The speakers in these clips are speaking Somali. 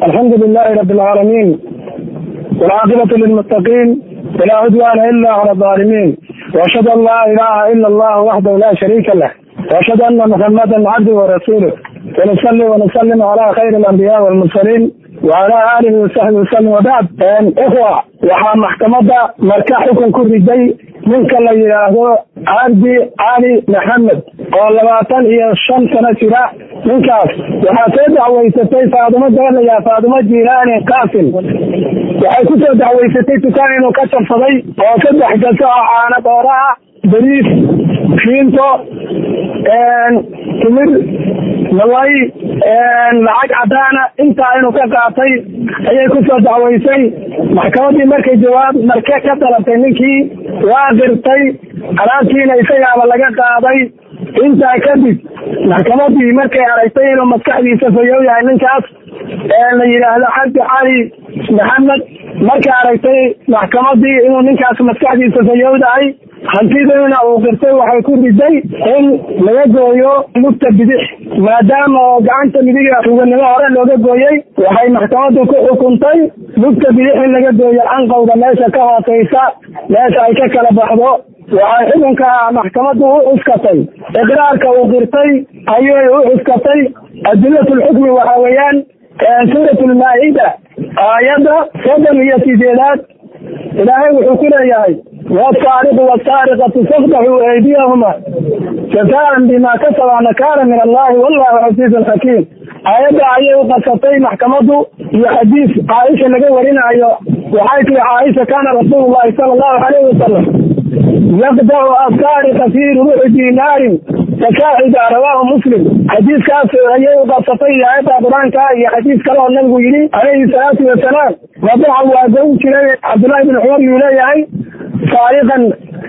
الحمد لله رب العالمين والعاقبة للمتقين ولا عدوان إلا على الظالمين وأشهد أن لا إله إلا الله وحده لا شريك له وأشهد أن محمدا عبده ورسوله ونصلي ونسلم على خير الأنبياء والمرسلين وعلى آله وصحبه وسلم وبعد إخوة waxaa maxkamadda marka xukun ku riday ninka la yidhaahdo cabdi cali maxamed oo labaatan iyo shan sano jira ninkaas waxaa soo dacweysatay faadumo gabalaya faadumo jiilaani qaasim waxay ku soo dacweysatay dukaan inuu ka jabsaday oo saddex gaso oo caano dhoora ah bariis fiinto timir malay lacag cadaana intaa inuu ka qaatay ayay ku soo dacweysay maxkamadii markay jawaab marke ka dalabtay ninkii waa qirtay alaabtiina isagaaba laga qaaday intaa kadib maxkamadii markay aragtay inuu maskaxdiisa fayow yahay ninkaas la yidhaahdo cabdi cali maxamed markay aragtay maxkamadii inuu ninkaas maskaxdiisa fayowdahay hantidiina uu qirtay waxay ku riday in laga gooyo lugta bidix maadaama oo gacanta midiga tuganimo hore looga gooyey waxay maxkamadu ku xukuntay lugta bidix in laga gooyo anqowda meesha ka hooseysa meesha ay ka kala baxdo waxay xukunka maxkamadu u cuskatay iqraarka uu qirtay ayay u cuskatay adilatulxukmi waxa weeyaan suurat lmaa-ida aayadda soddon iyo sideedaad ilaahay wuxuu ku leeyahay wsaariqu wsaariqatu faqdaxuu aydiyahuma jazaan bima kasaba nakaala min allahi wallahu casiizun xakiim aayadda ayay u qasatay maxkamadu iyo xadiis caaisha laga warinayo waxay tihi caaisha kaana rasuulu llahi sala allahu alayhi wasalam yaqdacu asaariqa fi rubuci dinaarin fasaaxida rawaahu muslim xadiiskaas ayay u qasatay iyo aayadda qur-aanka iyo xadiis kale oo nabigu yidhi calayhi salaatu wasalaam wadaca waa goyn jiray cabdullahi bin cumar yuu leeyahay saariqan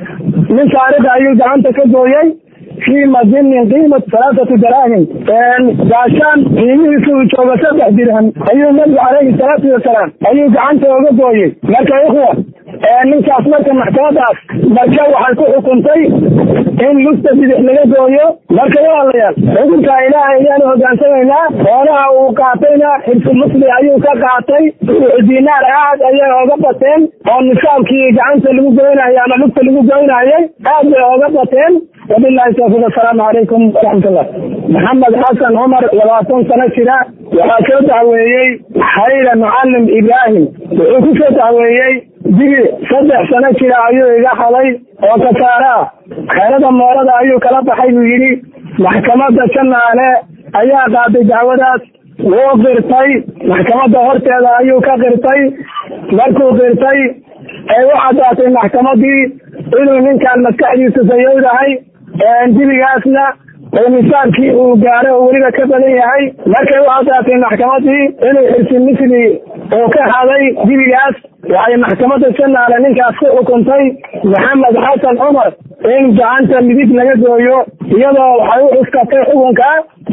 nin saariqa ayuu gacanta ka gooyey fii madinin qiimat salaasatu daraahim gaashaan qiimihiisu uu joogo saddex dirham ayuu nabigu calayhi salaatu wasalaam ayuu gacanta oga gooyey marka ikhwa ninkaas marka maxkamadaas marka waxay ku xukuntay in lugta bidix laga gooyo marka walaalayaal xukunka ilaahay ayaanu hogaansamaynaa xoolaha uu qaatayna xirfu musli ayuu ka qaatay dinaar aad ayay oga bateen oo nisaabkii gacanta lagu goynayay ama lugta lagu goynayay aad bay oga bateen wabilahi tawfiiq asalaamu calaykum waraxmatullah maxamed xasan cumar labaatan sano jira waxaa soo dacweeyey xayla mucalim ibraahim wuxuu ku soo dacweeyey dibi saddex sano jira ayuu iga xaday oo kasaare ah xeerada moorada ayuu kala baxay buu yidhi maxkamadda janaale ayaa qaaday dacwadaas wuu qirtay maxkamadda horteeda ayuu ka qirtay markuu qirtay ay u caddaatay maxkamadii inuu ninkan maskaxdiisu sayowdahay dibigaasna oo nisaabkii uu gaaro oo weliba ka badan yahay markay u caddaatay maxkamadii inuu xirsi misli uu ka haday dibigaas waxay maxkamadda janaale ninkaas ku xukuntay maxamed xasan cumar in gacanta midig laga gooyo iyadoo waxay u cuskatay xukunka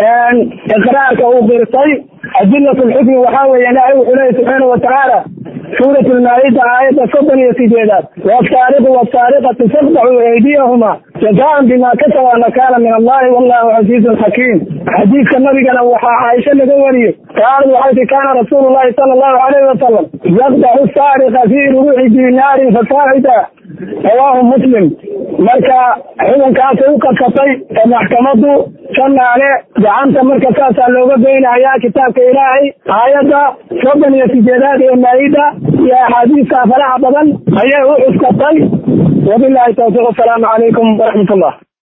iqraarka uu qirtay adilat lxukmi waxaa weeye ilaahay wuxuu leeyahy subxaana watacaala suurat lmaa-ida aayadda soddon iyo sideedaad wasaariqu wasaariqatu faqdaxuu aydiyahuma jazaan bima kasaba nakaala min allahi wallahu casiizun xakiim xadiidka nabigana waxaa caaisho laga wariyey qaalad waxay ti kaana rasuulu llahi sala allahu alayhi wasalam yaqdaxu saariqa fi rubuci dinaarin fasaacida rawaahu muslim marka xukunkaasay u qasatay ee maxkamadu janaale gacanta marka saasaa looga goynayaa kitaabka ilaahay aayadda soddon iyo sideedaad ee maa-ida iyo axaadiista faraha badan ayay u cuskatay wabilahi tawfiiq asalaamu calaykum waraxmat ullah